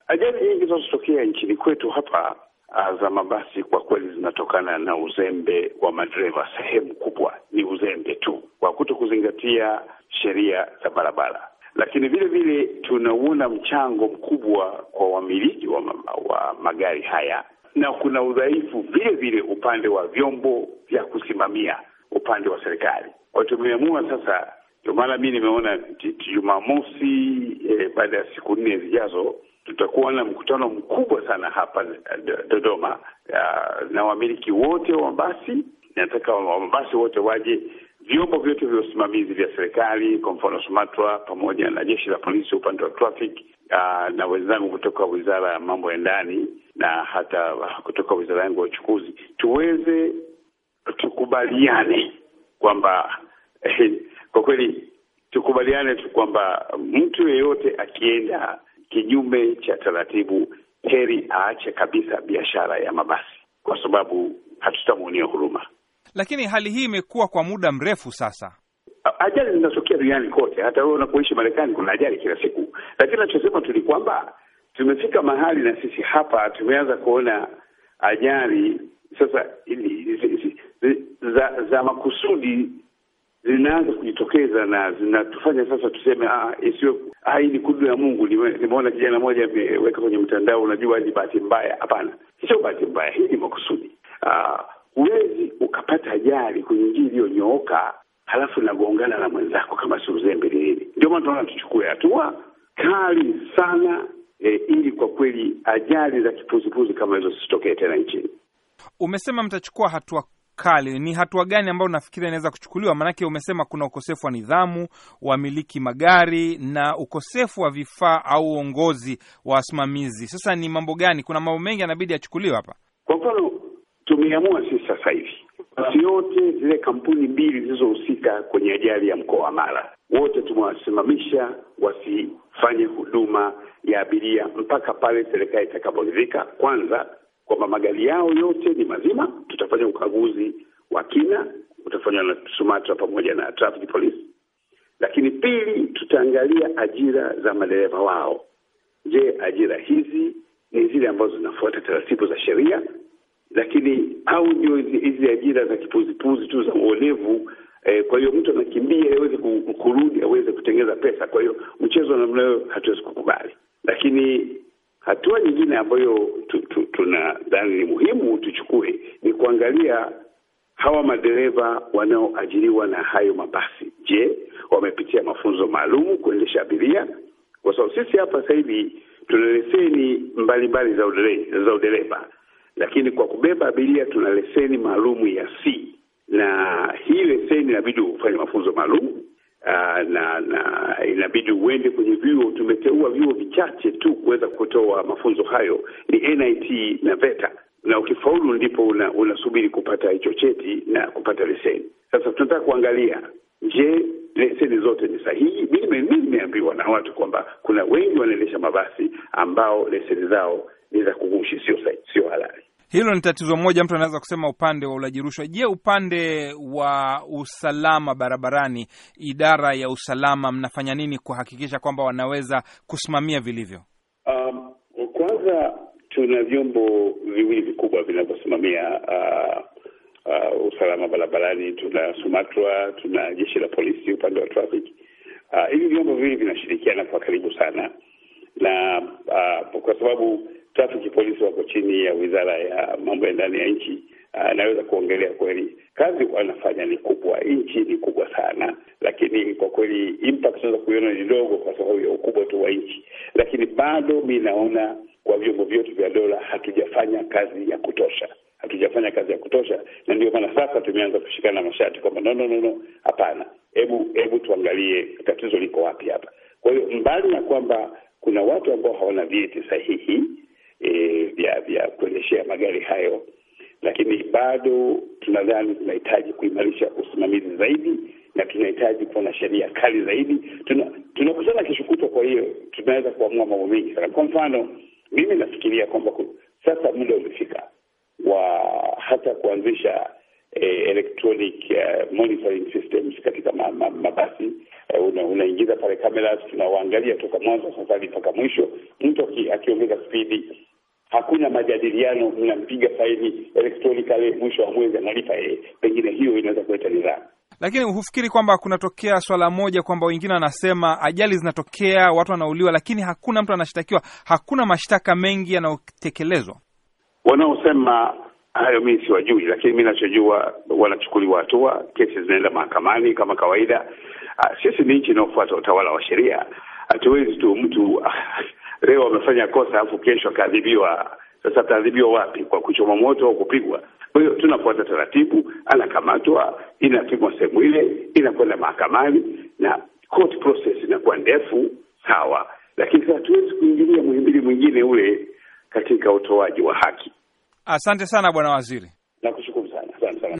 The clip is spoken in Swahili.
Ajali nyingi zinazotokea nchini kwetu hapa za mabasi kwa kweli zinatokana na uzembe wa madereva. Sehemu kubwa ni uzembe tu kwa kuto kuzingatia sheria za barabara, lakini vile vile tunauona mchango mkubwa kwa wamiliki wa, wa magari haya, na kuna udhaifu vile vile upande wa vyombo vya kusimamia upande wa serikali. Kwa hiyo tumeamua sasa, ndio maana mi nimeona Jumamosi eh, baada ya siku nne zijazo tutakuwa na mkutano mkubwa sana hapa Dodoma uh, na wamiliki wote wa mabasi. Nataka wa mabasi wote waje, vyombo vyote vya usimamizi vya serikali, kwa mfano SUMATRA pamoja na jeshi la polisi upande wa traffic uh, na wenzangu kutoka wizara ya mambo ya ndani na hata kutoka wizara yangu ya uchukuzi, tuweze tukubaliane kwamba eh, kwa kweli tukubaliane tu kwamba mtu yeyote akienda kinyume cha taratibu, heri aache kabisa biashara ya mabasi, kwa sababu hatutamuonia huruma. Lakini hali hii imekuwa kwa muda mrefu sasa. Ajali zinatokea duniani kote, hata wewe unapoishi Marekani kuna ajali kila siku, lakini nachosema tu ni kwamba tumefika mahali na sisi hapa tumeanza kuona ajali sasa za, za makusudi zinaanza kujitokeza na zinatufanya sasa tuseme ah, isiwe ah, hii ni kudu ya Mungu. Nimeona kijana mmoja ameweka kwenye mtandao, unajua ni bahati mbaya. Hapana, sio bahati mbaya, hii ni makusudi. Huwezi ukapata ajali kwenye njia iliyonyooka halafu nagongana na mwenzako kama si uzembe ni nini? Ndio maana tunaona tuchukue hatua kali sana e, ili kwa kweli ajali za kipuzipuzi kama hizo zisitokee tena nchini. Umesema mtachukua hatua kali. Ni hatua gani ambayo unafikiri inaweza kuchukuliwa? Maanake umesema kuna ukosefu wa nidhamu, wamiliki magari na ukosefu wa vifaa au uongozi wa wasimamizi. Sasa ni mambo gani? Kuna mambo mengi yanabidi yachukuliwe hapa. Kwa mfano, tumeamua sisi sasa hivi basi yote zile kampuni mbili zilizohusika kwenye ajali ya mkoa wa Mara, wote tumewasimamisha wasifanye huduma ya abiria mpaka pale serikali itakaporidhika kwanza kwamba magari yao yote ni mazima. Tutafanya ukaguzi wa kina, utafanywa na SUMATRA pamoja na traffic police. Lakini pili, tutaangalia ajira za madereva wao. Je, ajira hizi ni zile ambazo zinafuata taratibu za sheria? Lakini au ndio hizi ajira za kipuzipuzi tu za uonevu? Eh, kwa hiyo mtu anakimbia aweze kurudi aweze kutengeza pesa. Kwa hiyo mchezo wa namna hiyo hatuwezi kukubali, lakini hatua nyingine ambayo tunadhani ni muhimu tuchukue ni kuangalia hawa madereva wanaoajiriwa na hayo mabasi. Je, wamepitia mafunzo maalum kuendesha abiria? Kwa sababu sisi hapa sasa hivi tuna leseni mbalimbali za udereva, za udereva, lakini kwa kubeba abiria tuna leseni maalum ya C, na hii leseni inabidi ufanye mafunzo maalum Uh, na na inabidi uende kwenye vyuo. Tumeteua vyuo vichache tu kuweza kutoa mafunzo hayo, ni NIT na VETA, na ukifaulu ndipo unasubiri una kupata hicho cheti na kupata leseni. Sasa tunataka kuangalia, je, leseni zote ni sahihi? Mimi nimeambiwa na watu kwamba kuna wengi wanaendesha mabasi ambao leseni zao ni za kughushi, sio sio halali. Hilo ni tatizo moja, mtu anaweza kusema upande wa ulaji rushwa. Je, upande wa usalama barabarani, idara ya usalama mnafanya nini kuhakikisha kwamba wanaweza kusimamia vilivyo? Um, kwanza tuna vyombo viwili vikubwa vinavyosimamia uh, uh, usalama barabarani. Tuna SUMATRA, tuna jeshi la polisi upande wa traffic. Uh, hivi vyombo viwili vinashirikiana kwa karibu sana na uh, kwa sababu trafiki polisi wako chini ya wizara ya mambo ya ndani ya nchi. Uh, naweza kuongelea kweli kazi wanafanya ni kubwa, nchi ni kubwa sana, lakini kwa kweli impact tunaweza kuiona ni ndogo kwa sababu ya ukubwa tu wa nchi, lakini bado mi naona kwa vyombo vyote vya dola hatujafanya kazi ya kutosha, hatujafanya kazi ya kutosha, na ndio maana sasa tumeanza kushikana mashati kwamba no, no, no, no, hapana, hebu hebu tuangalie tatizo liko wapi hapa. Kwa hiyo mbali na kwamba kuna watu ambao hawana vyeti sahihi E, vya vya kuendeshea magari hayo, lakini bado tunadhani tunahitaji kuimarisha usimamizi zaidi na tunahitaji kuwa na sheria kali zaidi. Tunakutana tuna kesho kutwa, kwa hiyo tunaweza kuamua mambo mengi sana. Kwa mfano, mimi nafikiria kwamba sasa muda umefika wa hata kuanzisha eh, electronic uh, monitoring systems katika ma, ma, mabasi eh, una, unaingiza pale kamera, tunawaangalia toka mwanzo safari mpaka mwisho. Mtu akiongeza spidi, hakuna majadiliano, mnampiga faini electronically, mwisho wa mwezi analipa yeye. Pengine hiyo inaweza kuleta nidhamu. Lakini hufikiri kwamba kunatokea swala moja kwamba wengine wanasema ajali zinatokea, watu wanauliwa, lakini hakuna mtu anashtakiwa, hakuna mashtaka mengi yanayotekelezwa. Wanaosema hayo mimi siwajui, lakini mi nachojua wanachukuliwa hatua, kesi zinaenda mahakamani kama kawaida. Sisi ni nchi inayofuata utawala wa sheria. Hatuwezi tu mtu leo amefanya kosa alafu kesho akaadhibiwa. Sasa ataadhibiwa wapi? Kwa kuchoma moto au kupigwa? Kwa hiyo tunafuata taratibu, anakamatwa, inapimwa sehemu ile, inakwenda mahakamani na court process inakuwa ndefu, sawa, lakini sasa hatuwezi kuingilia muhimbili mwingine ule katika utoaji wa haki. Asante sana bwana waziri. Nakushukuru.